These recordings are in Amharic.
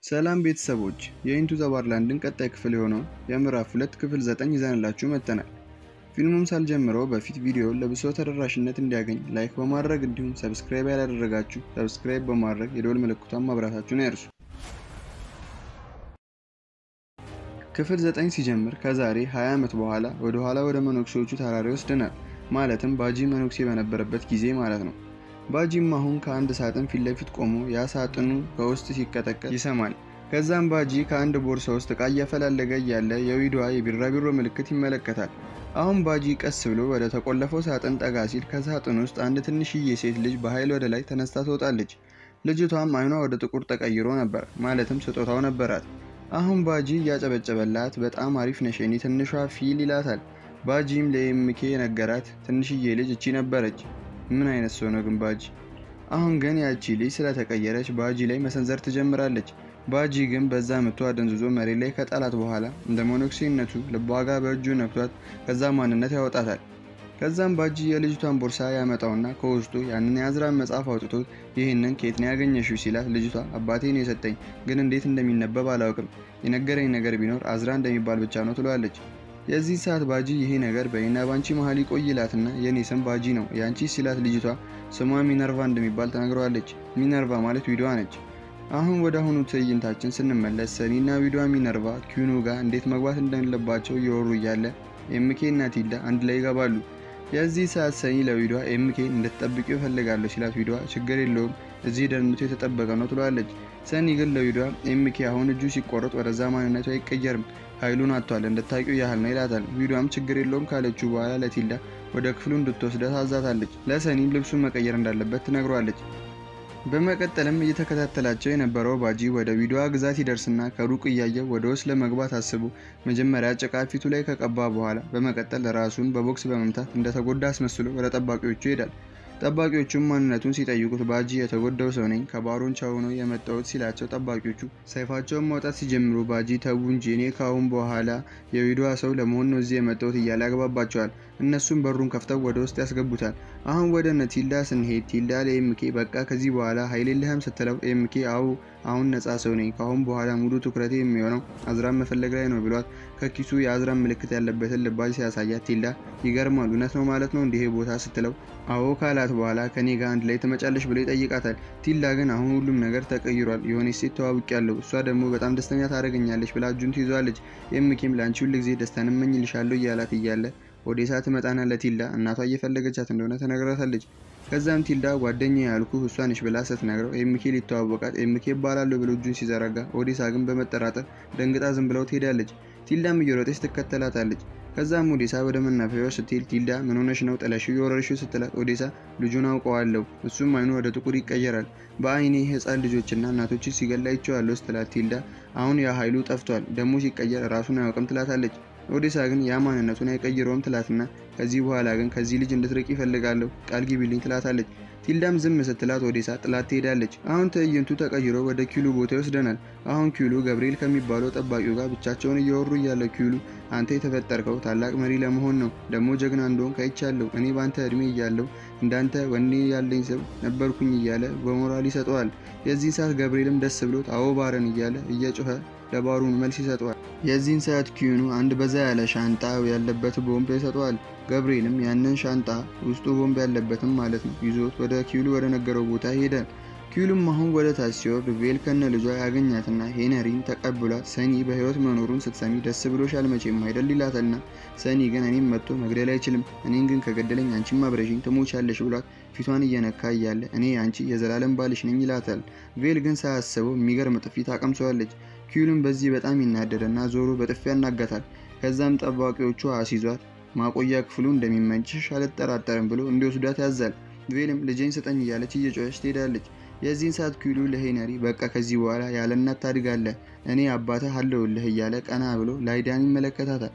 ሰላም ቤተሰቦች የኢንቱ ዘ ዋርላንድን ቀጣይ ክፍል የሆነው የምዕራፍ ሁለት ክፍል ዘጠኝ ይዘንላችሁ መጥተናል። ፊልሙም ሳልጀምረው በፊት ቪዲዮውን ለብሶ ተደራሽነት እንዲያገኝ ላይክ በማድረግ እንዲሁም ሰብስክራይብ ያላደረጋችሁ ሰብስክራይብ በማድረግ የደወል ምልክቷን ማብራታችሁን አይርሱ። ክፍል ዘጠኝ ሲጀምር ከዛሬ 20 ዓመት በኋላ ወደ ኋላ ወደ መነኩሴዎቹ ተራራ ይወስደናል። ማለትም ባጂ መነኩሴ በነበረበት ጊዜ ማለት ነው። ባጂም አሁን ከአንድ ሳጥን ፊት ለፊት ቆሞ ያ ሳጥኑ ከውስጥ ሲቀጠቀጥ ይሰማል። ከዛም ባጂ ከአንድ ቦርሳ ውስጥ እቃ እያፈላለገ እያለ የዊዷ የቢራቢሮ ምልክት ይመለከታል። አሁን ባጂ ቀስ ብሎ ወደ ተቆለፈው ሳጥን ጠጋ ሲል ከሳጥን ውስጥ አንድ ትንሽዬ ሴት ልጅ በኃይል ወደ ላይ ተነስታ ትወጣለች። ልጅቷም አይኗ ወደ ጥቁር ተቀይሮ ነበር፣ ማለትም ስጦታው ነበራት። አሁን ባጂ እያጨበጨበላት በጣም አሪፍ ነሽ የኔ ትንሿ ፊል ይላታል። ባጂም ለኤምኬ ነገራት ትንሽዬ ልጅ እቺ ነበረች። ምን አይነት ሰው ነው ግን ባጂ? አሁን ግን ያቺ ልጅ ስለተቀየረች ባጂ ላይ መሰንዘር ትጀምራለች። ባጂ ግን በዛ ምቶ አደንዝዞ መሬት ላይ ከጣላት በኋላ እንደ ሞኖክሴነቱ ልቧ ጋር በእጁ ነክቷት ከዛ ማንነት ያወጣታል። ከዛም ባጂ የልጅቷን ቦርሳ ያመጣውና ከውስጡ ያንን የአዝራን መጽሐፍ አውጥቶት ይህንን ከየት ነው ያገኘሽው ሲላት ልጅቷ አባቴ ነው የሰጠኝ፣ ግን እንዴት እንደሚነበብ አላውቅም። የነገረኝ ነገር ቢኖር አዝራ እንደሚባል ብቻ ነው ትለዋለች። የዚህ ሰዓት ባጂ ይሄ ነገር በእኔና ባንቺ መሀል ይቆይላትና የኔ ስም ባጂ ነው የአንቺ ሲላት ልጅቷ ስሟ ሚነርቫ እንደሚባል ተነግረዋለች። ሚነርቫ ማለት ዊዷ ነች። አሁን ወደ አሁኑ ትዕይንታችን ስንመለስ ሰኒና ዊዷ ሚነርቫ ኪዩኑ ጋር እንዴት መግባት እንደሌለባቸው እየወሩ እያለ ኤምኬ እና ቲልዳ አንድ ላይ ይገባሉ። የዚህ ሰዓት ሰኒ ለዊዷ ኤምኬን እንድትጠብቂው እፈልጋለሁ ሲላት ዊዷ ችግር የለውም እዚህ ደህንነቱ የተጠበቀ ነው ትለዋለች። ሰኒ ግን ለዊዷ ኤምኬ አሁን እጁ ሲቆረጥ ወደዛ ማንነቱ አይቀየርም ኃይሉን አጥቷል እንድታቂው ያህል ነው ይላታል። ዊዷም ችግር የለውም ካለችው በኋላ ለቲልዳ ወደ ክፍሉ እንድትወስደት ታዛታለች። ለሰኒም ልብሱን መቀየር እንዳለበት ትነግሯለች። በመቀጠልም እየተከታተላቸው የነበረው ባጂ ወደ ዊዷ ግዛት ይደርስና ከሩቅ እያየው ወደ ውስጥ ለመግባት አስቦ መጀመሪያ ጭቃ ፊቱ ላይ ከቀባ በኋላ በመቀጠል ራሱን በቦክስ በመምታት እንደተጎዳ አስመስሎ ወደ ጠባቂዎቹ ይሄዳል። ጠባቂዎቹም ማንነቱን ሲጠይቁት ባጂ የተጎዳው ሰው ነኝ ከባሮን ቻው ነው የመጣሁት ሲላቸው ጠባቂዎቹ ሰይፋቸውን ማውጣት ሲጀምሩ ባጂ ተዉ እንጂ እኔ ካሁን በኋላ የዊዷ ሰው ለመሆን ነው እዚህ የመጣሁት እያለ ያግባባቸዋል። እነሱም በሩን ከፍተው ወደ ውስጥ ያስገቡታል። አሁን ወደ እነ ቲልዳ ስንሄድ ቲልዳ ለኤምኬ በቃ ከዚህ በኋላ ኃይል የለህም ስትለው ኤምኬ አው አሁን ነጻ ሰው ነኝ ካሁን በኋላ ሙሉ ትኩረቴ የሚሆነው አዝራን መፈለግ ላይ ነው ብሏት ከኪሱ የአዝራን ምልክት ያለበትን ልባጅ ሲያሳያት ቲልዳ ይገርማል እውነት ነው ማለት ነው እንዲህ ቦታ ስትለው አዎ ካላት በኋላ ከኔ ጋር አንድ ላይ ትመጫለሽ ብሎ ይጠይቃታል። ቲልዳ ግን አሁን ሁሉም ነገር ተቀይሯል፣ የሆነች ሴት ተዋውቅ ያለው እሷ ደግሞ በጣም ደስተኛ ታደርገኛለች ብላ እጁን ትይዟለች። ኤምኬም ለአንቺ ሁል ጊዜ ደስታን እመኝልሻለሁ እያላት እያለ ኦዴሳ ትመጣና ለቲልዳ እናቷ እየፈለገቻት እንደሆነ ተነግራታለች። ከዛም ቲልዳ ጓደኛ ያልኩ እሷ ነች ብላ ስትነግረው ኤምኬ ሊተዋወቃት ኤምኬ ይባላለሁ ብሎ እጁን ሲዘረጋ ኦዴሳ ግን በመጠራጠር ደንግጣ ዝም ብለው ትሄዳለች። ቲልዳም እየሮጠች ትከተላታለች። ከዛም ኦዴሳ ወደ መናፈያው ስትሄድ ቲልዳ ምን ሆነሽ ነው ጥለሽው የወረርሽው ስትላት ኦዴሳ ልጁን አውቀዋለሁ እሱም አይኑ ወደ ጥቁር ይቀየራል በአይኔ ህፃን ልጆችና እናቶች ሲገላ ይቸዋለሁ ስትላት ቲልዳ አሁን ያ ኃይሉ ጠፍቷል ደግሞ ሲቀየር ራሱን አያውቅም ትላታለች። ኦዴሳ ግን ያ ማንነቱን አይቀይረውም ትላትና ከዚህ በኋላ ግን ከዚህ ልጅ እንድትርቅ ይፈልጋለሁ ቃል ግቢልኝ ትላታለች። ቲልዳም ዝም ስትላት ኦዴሳ ጥላት ትሄዳለች። አሁን ትዕይንቱ ተቀይሮ ወደ ኪሉ ቦታ ይወስደናል። አሁን ኪሉ ገብርኤል ከሚባለው ጠባቂው ጋር ብቻቸውን እያወሩ እያለ ኪሉ አንተ የተፈጠርከው ታላቅ መሪ ለመሆን ነው፣ ደግሞ ጀግና እንደሆን ካይቻለሁ። እኔ በአንተ እድሜ እያለሁ እንዳንተ ወኔ ያለኝ ሰው ነበርኩኝ እያለ በሞራል ይሰጠዋል። የዚህን ሰዓት ገብርኤልም ደስ ብሎት አዎ ባረን እያለ እየጮኸ ለባሩን መልስ ይሰጠዋል። የዚህን ሰዓት ኪዩኑ አንድ በዛ ያለ ሻንጣ ያለበት ቦምብ ይሰጠዋል። ገብርኤልም ያንን ሻንጣ ውስጡ ቦምብ ያለበትም ማለት ነው ይዞት ወደ ኪዩሉ ወደ ነገረው ቦታ ይሄዳል። ኪዩሉም አሁን ወደ ታች ሲወርድ ቬል ከነ ልጇ ያገኛትና ሄነሪን ተቀብሏት ሰኒ በህይወት መኖሩን ስትሰሚ ደስ ብሎሻል መቼም አይደል ይላታልና ሰኒ ግን እኔም መጥቶ መግደል አይችልም፣ እኔን ግን ከገደለኝ አንቺም አብረሽኝ ትሞቻለሽ ብሏት ፊቷን እየነካ እያለ እኔ አንቺ የዘላለም ባልሽ ነኝ ይላታል። ቬል ግን ሳያስበው የሚገርም ጥፊ ታቀምሰዋለች። ኪዩሉም በዚህ በጣም ይናደድና ዞሮ በጥፊ ያናጋታል። ከዛም ጠባቂዎቹ አስይዟት ማቆያ ክፍሉ እንደሚመችሽ አልጠራጠርም ብሎ እንዲወስዷት ያዛል። ቬልም ልጄን ስጠኝ እያለች እየጮኸች ትሄዳለች። የዚህን ሰዓት ኪሉ ለሄነሪ በቃ ከዚህ በኋላ ያለ እናት ታድጋለህ፣ እኔ አባትህ አለሁልህ እያለ ቀና ብሎ ላይዳን ይመለከታታል።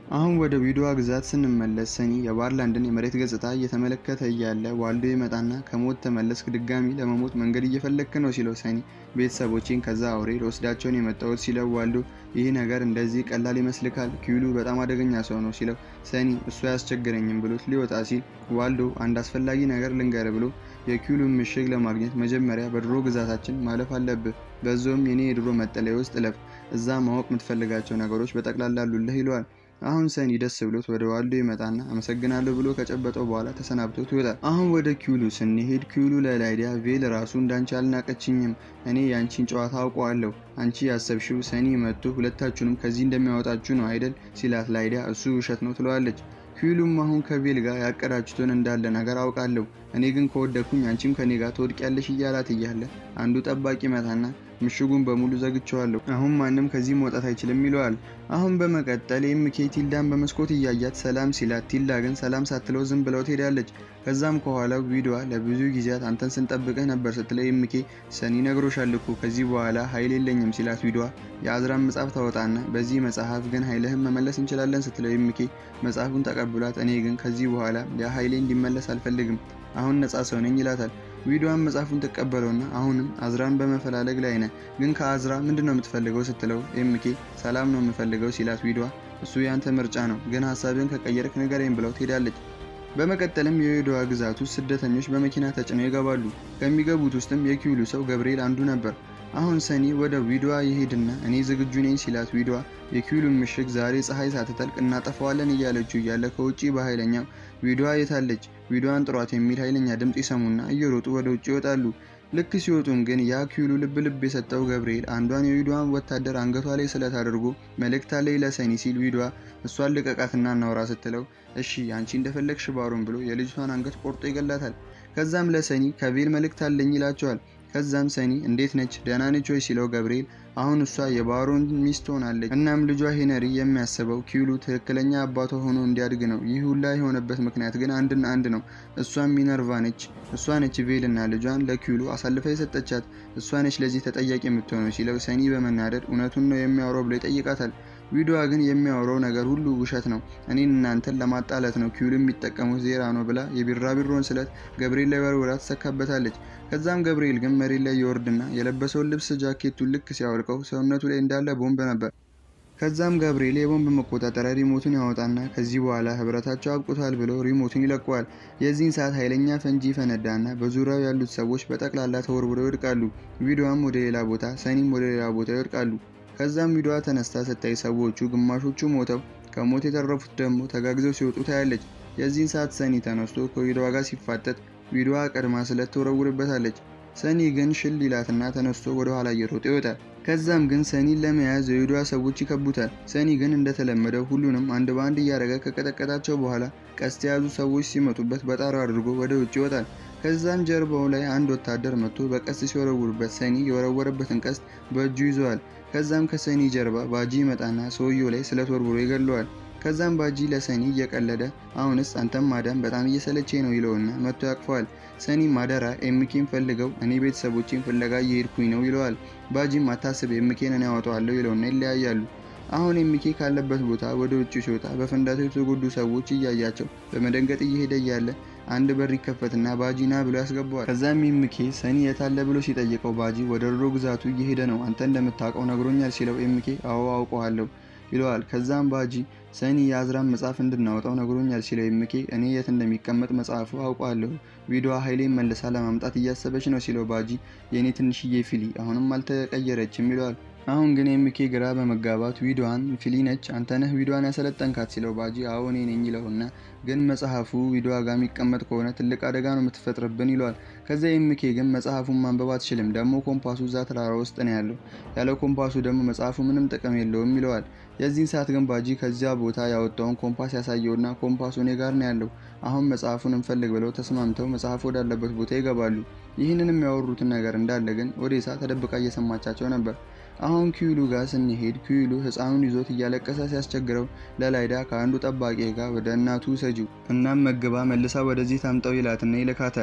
አሁን ወደ ዊዶዋ ግዛት ስንመለስ ሰኒ የባርላንድን የመሬት ገጽታ እየተመለከተ እያለ ዋልዶ ይመጣና ከሞት ተመለስክ፣ ድጋሚ ለመሞት መንገድ እየፈለግክ ነው ሲለው ሰኒ ቤተሰቦቼን ከዛ አውሬ ለወስዳቸውን የመጣሁት ሲለው ዋልዶ ይህ ነገር እንደዚህ ቀላል ይመስልካል? ኪውሉ በጣም አደገኛ ሰው ነው ሲለው ሰኒ እሱ አያስቸግረኝም ብሎት ሊወጣ ሲል ዋልዶ አንድ አስፈላጊ ነገር ልንገር ብሎ የኪውሉን ምሽግ ለማግኘት መጀመሪያ በድሮ ግዛታችን ማለፍ አለብህ። በዛውም የኔ የድሮ መጠለያ ውስጥ እለፍ። እዛ ማወቅ የምትፈልጋቸው ነገሮች በጠቅላላ አሉልህ ይለዋል። አሁን ሰኒ ደስ ብሎት ወደ ዋልዶ ይመጣና አመሰግናለሁ ብሎ ከጨበጠው በኋላ ተሰናብቶት ይወጣል። አሁን ወደ ኪውሉ ስንሄድ ኪውሉ ለላይዲያ ቬል ራሱ እንዳንቺ አልናቀችኝም፣ እኔ ያንቺን ጨዋታ አውቀዋለሁ። አንቺ ያሰብሽው ሰኒ መጥቶ ሁለታችሁንም ከዚህ እንደሚያወጣችሁ ነው አይደል ሲላት ላይዲያ እሱ ውሸት ነው ትለዋለች። ኪውሉም አሁን ከቬል ጋር ያቀዳችሁትን እንዳለ ነገር አውቃለሁ፣ እኔ ግን ከወደኩኝ አንቺም ከኔ ጋር ትወድቂያለሽ እያላት እያለ አንዱ ጠባቂ መታና ምሽጉን በሙሉ ዘግቸዋለሁ፣ አሁን ማንም ከዚህ መውጣት አይችልም ይለዋል። አሁን በመቀጠል ኤምኬ ቲልዳን በመስኮት እያያት ሰላም ሲላት ቲልዳ ግን ሰላም ሳትለው ዝም ብለው ትሄዳለች። ከዛም ከኋላው ቪዲዋ ለብዙ ጊዜያት አንተን ስንጠብቅህ ነበር ስትለው ኤምኬ ሰኒ ነግሮሻል እኮ ከዚህ በኋላ ኃይል የለኝም ሲላት ቪዲዋ የአዝራን መጽሐፍ ታወጣና በዚህ መጽሐፍ ግን ኃይልህን መመለስ እንችላለን ስትለው ኤምኬ መጽሐፉን ተቀብሏት እኔ ግን ከዚህ በኋላ ያ ኃይሌ እንዲመለስ አልፈልግም አሁን ነጻ ሰው ነኝ ይላታል። ቪዲዮዋን መጽሐፉን ትቀበለውና አሁንም አዝራን በመፈላለግ ላይ ነህ፣ ግን ከአዝራ ምንድን ነው የምትፈልገው ስትለው ኤምኬ ሰላም ነው የምፈልገው ሲላት ቪዲዮዋ እሱ ያንተ ምርጫ ነው፣ ግን ሀሳብን ከቀየርክ ንገረኝ ብለው ትሄዳለች። በመቀጠልም የቪዲዮዋ ግዛት ውስጥ ስደተኞች በመኪና ተጭነው ይገባሉ። ከሚገቡት ውስጥም የኪውሉ ሰው ገብርኤል አንዱ ነበር። አሁን ሰኒ ወደ ቪዲዮዋ ይሄድና እኔ ዝግጁ ነኝ ሲላት ቪዲዮዋ የኪውሉን ምሽግ ዛሬ ፀሐይ ሳትጠልቅ እናጠፋዋለን እያለችው እያለ ከውጪ በኃይለኛው ቪዲዮዋ የታለች ቪዲዮዋን ጥሯት የሚል ኃይለኛ ድምፅ ይሰሙና እየሮጡ ወደ ውጭ ይወጣሉ። ልክ ሲወጡም ግን ያ ኪውሉ ልብ ልብ የሰጠው ገብርኤል አንዷን የቪዲዮዋን ወታደር አንገቷ ላይ ስለት አድርጎ መልእክት አለኝ ለሰኒ ሲል ቪዲዮዋ እሷን ልቀቃትና እናውራ ስትለው እሺ አንቺ እንደፈለግሽ ባሮን ብሎ የልጅቷን አንገት ቆርጦ ይገላታል። ከዛም ለሰኒ ከቬል መልእክት አለኝ ይላቸዋል። ከዛም ሰኒ እንዴት ነች ደህና ነች ወይ ሲለው ገብርኤል አሁን እሷ የባሮን ሚስት ሆናለች። እናም ልጇ ሄነሪ የሚያስበው ኪውሉ ትክክለኛ አባቷ ሆኖ እንዲያድግ ነው። ይህ ሁላ የሆነበት ምክንያት ግን አንድና አንድ ነው። እሷም ሚነርቫ ነች። እሷ ነች ቬልና ልጇን ለኪውሉ አሳልፋ የሰጠቻት። እሷ ነች ለዚህ ተጠያቂ የምትሆነው ሲለው ሰኒ በመናደድ እውነቱን ነው የሚያወራው ብሎ ይጠይቃታል። ቪዲዮዋ ግን የሚያወራው ነገር ሁሉ ውሸት ነው፣ እኔን እናንተን ለማጣላት ነው ኪውሉ የሚጠቀሙት ዜራ ነው ብላ የቢራቢሮን ስለት ገብርኤል ላይ ወርውራ ትሰካበታለች። ከዛም ገብርኤል ግን መሬት ላይ ይወርድና የለበሰውን ልብስ ጃኬቱን ልክ ሲያወልቀው ሰውነቱ ላይ እንዳለ ቦምብ ነበር። ከዛም ገብርኤል የቦምብ መቆጣጠሪያ ሪሞቱን ያወጣና ከዚህ በኋላ ህብረታቸው አብቅቷል ብሎ ሪሞቱን ይለቀዋል። የዚህን ሰዓት ኃይለኛ ፈንጂ ፈነዳና በዙሪያው ያሉት ሰዎች በጠቅላላ ተወርውረው ይወድቃሉ። ቪዲዮዋም ወደ ሌላ ቦታ፣ ሰኒም ወደ ሌላ ቦታ ይወድቃሉ። ከዛም ቪዲዮዋ ተነስታ ስታይ ሰዎቹ ግማሾቹ ሞተው ከሞት የተረፉት ደግሞ ተጋግዘው ሲወጡ ታያለች። የዚህን ሰዓት ሰኒ ተነስቶ ከቪዲዮዋ ጋር ሲፋጠጥ ቪዲዮዋ ቀድማ ስለት ትወረውርበታለች። ሰኒ ግን ሽል ይላትና ተነስቶ ወደ ኋላ እየሮጠ ይወጣል። ከዛም ግን ሰኒን ለመያዝ የቪዲዮዋ ሰዎች ይከቡታል። ሰኒ ግን እንደተለመደው ሁሉንም አንድ በአንድ እያደረገ ከቀጠቀጣቸው በኋላ ቀስት የያዙ ሰዎች ሲመጡበት በጣራው አድርጎ ወደ ውጭ ይወጣል። ከዛም ጀርባው ላይ አንድ ወታደር መጥቶ በቀስት ሲወረውርበት ሰኒ የወረወረበትን ቀስት በእጁ ይዘዋል። ከዛም ከሰኒ ጀርባ ባጂ ይመጣና ሰውየው ላይ ስለት ወርውሮ ይገለዋል። ከዛም ባጂ ለሰኒ እየቀለደ አሁንስ አንተም ማዳም በጣም እየሰለቼ ነው ይለውና መጥቶ ያቅፈዋል። ሰኒ ማደራ ኤምኬን ፈልገው እኔ ቤተሰቦቼን ፍለጋ እየሄድኩኝ ነው ይለዋል። ባጂም አታስብ ኤምኬን እኔ ያወጣዋለሁ ይለውና ይለያያሉ። አሁን ኤምኬ ካለበት ቦታ ወደ ውጭ ሲወጣ በፍንዳታው የተጎዱ ሰዎች እያያቸው በመደንገጥ እየሄደ እያለ አንድ በር ይከፈትና ባጂ ና ብሎ ያስገባዋል። ከዛም ኤምኬ ሰኒ የታለ ብሎ ሲጠይቀው ባጂ ወደ ድሮ ግዛቱ እየሄደ ነው አንተ እንደምታውቀው ነግሮኛል ሲለው ኤምኬ አዎ አውቀዋለሁ ይለዋል። ከዛም ባጂ ሰኒ የአዝራን መጽሐፍ እንድናወጣው ነግሮኛል ሲለው ኤምኬ እኔ የት እንደሚቀመጥ መጽሐፉ አውቀዋለሁ፣ ቪዲዮዋ ኃይሌን መልሳ ለማምጣት እያሰበች ነው ሲለው ባጂ የእኔ ትንሽዬ ፊሊ አሁንም አልተቀየረችም ይለዋል። አሁን ግን ኤምኬ ግራ በመጋባት ቪዲዮዋን ፊሊ ነች አንተነህ ቪዲዮዋን ያሰለጠንካት ሲለው ባጂ አዎ እኔ ነኝ ይለውና ግን መጽሐፉ ቪዲዮዋ ጋር የሚቀመጥ ከሆነ ትልቅ አደጋ ነው የምትፈጥርብን ይለዋል። ከዚያ ኤምኬ ግን መጽሐፉን ማንበብ አትችልም፣ ደግሞ ኮምፓሱ እዛ ተራራ ውስጥ ነው ያለው፣ ያለ ኮምፓሱ ደግሞ መጽሐፉ ምንም ጥቅም የለውም ይለዋል። የዚህን ሰዓት ግን ባጂ ከዚያ ቦታ ያወጣውን ኮምፓስ ያሳየውና ኮምፓሱ እኔ ጋር ነው ያለው፣ አሁን መጽሐፉን እንፈልግ ብለው ተስማምተው መጽሐፉ ወዳለበት ቦታ ይገባሉ። ይህንን የሚያወሩትን ነገር እንዳለ ግን ኦዴሳ ተደብቃ እየሰማቻቸው ነበር። አሁን ኪዩሉ ጋር ስንሄድ ኪዩሉ ህፃኑን ይዞት እያለቀሰ ሲያስቸግረው ለላይዳ ከአንዱ ጠባቂ ጋር ወደ እናቱ ሰጂው እናም መግባ መልሳ ወደዚህ ታምጠው ይላትና ይልካታል።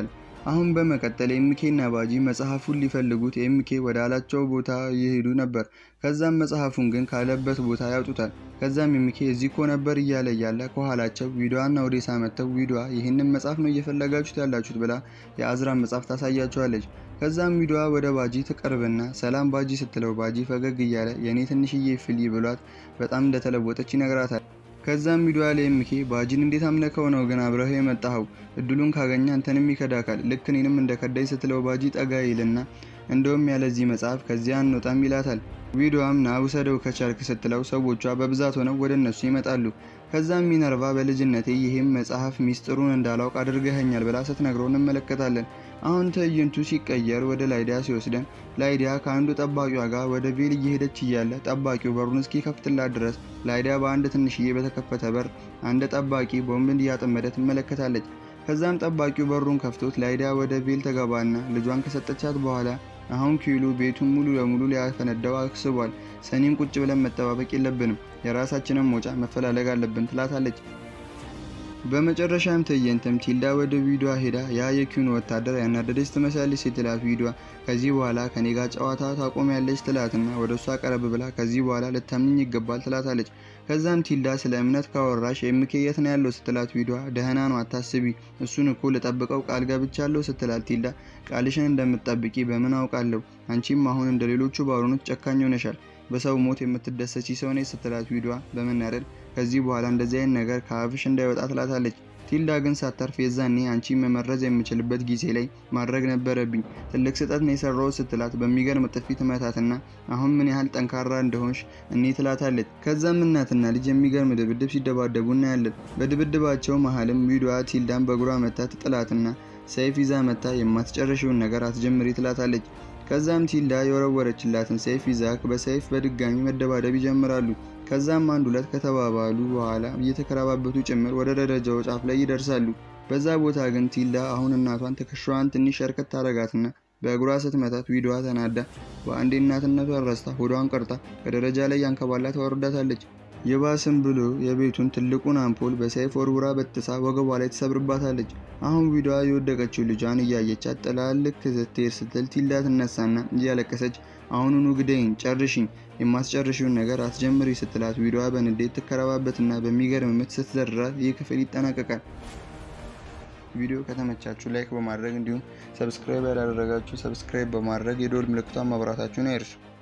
አሁን በመቀጠል ኤምኬና ባጂ መጽሐፉን ሊፈልጉት ኤምኬ ወደ አላቸው ቦታ እየሄዱ ነበር። ከዛም መጽሐፉን ግን ካለበት ቦታ ያውጡታል። ከዛም ኤምኬ እዚህ እኮ ነበር እያለ እያለ ከኋላቸው ዊዷና ኦዴሳ መጥተው ዊዷ ይህንን መጽሐፍ ነው እየፈለጋችሁት ያላችሁት ብላ የአዝራን መጽሐፍ ታሳያቸዋለች። ከዛም ዊዷ ወደ ባጂ ትቀርብና ሰላም ባጂ ስትለው ባጂ ፈገግ እያለ የእኔ ትንሽዬ ፍሊ ብሏት በጣም እንደተለወጠች ይነግራታል። ከዛም ቪዲዮ ላይ ኤምኬ ባጂን እንዴት አምለከው ነው ግን አብረህ የመጣኸው? እድሉን ካገኘ አንተንም ይከዳካል። ልክ እኔንም እንደ ከዳይ ስትለው ባጂ ጠጋ ይልና እንደውም ያለዚህ መጽሐፍ ከዚያ አንወጣም ይላታል። ቪዲዮዋም ና ውሰደው ከቻልክ ስትለው ሰዎቿ በብዛት ሆነው ወደ እነሱ ይመጣሉ። ከዛም ሚነርቫ በልጅነቴ ይህም መጽሐፍ ሚስጥሩን እንዳላውቅ አድርገኸኛል ብላ ስትነግረው እንመለከታለን። አሁን ትዕይንቱ ሲቀየር ወደ ላይዲያ ሲወስደን ላይዲያ ከአንዱ ጠባቂዋ ጋር ወደ ቬል እየሄደች እያለ ጠባቂው በሩን እስኪከፍትላት ድረስ ላይዲያ በአንድ ትንሽዬ በተከፈተ በር አንድ ጠባቂ ቦምብ እያጠመደ ትመለከታለች። ከዛም ጠባቂው በሩን ከፍቶት ላይዲያ ወደ ቬል ተገባና ልጇን ከሰጠቻት በኋላ አሁን ኪሉ ቤቱን ሙሉ ለሙሉ ሊያፈነዳው አስቧል። ሰኒን ቁጭ ብለን መጠባበቅ የለብንም፣ የራሳችንን መውጫ መፈላለግ አለብን ትላታለች። በመጨረሻም ትዕይንትም ቲልዳ ወደ ቪዲዮ ሄዳ ያ የኪዩን ወታደር ያናደደች ትመስላለች ስትላት ቪዲዮ ከዚህ በኋላ ከኔ ጋር ጨዋታ ታቆሚያለች ትላትና ወደ እሷ ቀረብ ብላ ከዚህ በኋላ ልታምኝ ይገባል ትላታለች። ከዛም ቲልዳ ስለ እምነት ካወራሽ ኤምኬ የት ነው ያለው ስትላት ቪዲዮ ደህና ነው አታስቢ፣ እሱን እኮ ልጠብቀው ቃል ገብቻለሁ ስትላት ቲልዳ ቃልሽን እንደምትጠብቂ በምን አውቃለሁ? አንቺም አሁን እንደ ሌሎቹ ባሮኖች ጨካኝ ሆነሻል። በሰው ሞት የምትደሰቺ ሰው ነች ስትላት ቪዲዮ በመናደድ ከዚህ በኋላ እንደዚህ አይነት ነገር ከአፍሽ እንዳይወጣ ትላታለች። ቲልዳ ግን ሳታርፍ የዛኔ አንቺ መመረዝ የምችልበት ጊዜ ላይ ማድረግ ነበረብኝ፣ ትልቅ ስህተት ነው የሰራሁት ስትላት በሚገርም ጥፊ ትመታትና አሁን ምን ያህል ጠንካራ እንደሆንሽ እኔ ትላታለች። ከዛም እናትና ልጅ የሚገርም ድብድብ ሲደባደቡ እናያለን። በድብድባቸው መሀልም ቪዲዮዋ ቲልዳን በእግሯ መታ ትጥላትና ሰይፍ ይዛ መታ የማትጨርሽውን ነገር አትጀምሪ ትላታለች። ከዛም ቲልዳ የወረወረችላትን ሰይፍ ይዛክ በሰይፍ በድጋሚ መደባደብ ይጀምራሉ። ከዛም አንድ ሁለት ከተባባሉ በኋላ እየተከራባበቱ ጭምር ወደ ደረጃው ጫፍ ላይ ይደርሳሉ። በዛ ቦታ ግን ቲልዳ አሁን እናቷን ትከሻዋን ትንሽ ሸርከት ታረጋትና በእግሯ ስትመታት ቪዲዮዋ ተናዳ በአንዴ እናትነቷን ረስታ ሆዷን ቀርጣ ከደረጃ ላይ ያንከባላ ታወርዳታለች። የባስም ብሎ የቤቱን ትልቁን አምፖል በሰይፍ ወርውራ በጥሳ ወገቧ ላይ ትሰብርባታለች። አሁን ቪዲዮዋ የወደቀችው ልጇን እያየቻት ጥላ ልክ ስትሄድ ስትል ቲልዳ ትነሳና እያለቀሰች አሁኑኑ ግደይኝ፣ ጨርሽኝ፣ የማስጨርሽውን ነገር አስጀምሪ ስትላት ቪዲዮዋ በንዴት ትከረባበትና በሚገርም ምት ስትዘርራት ይህ ክፍል ይጠናቀቃል። ቪዲዮ ከተመቻችሁ ላይክ በማድረግ እንዲሁም ሰብስክራይብ ያላደረጋችሁ ሰብስክራይብ በማድረግ የደወል ምልክቷን ማብራታችሁን አይርሱ።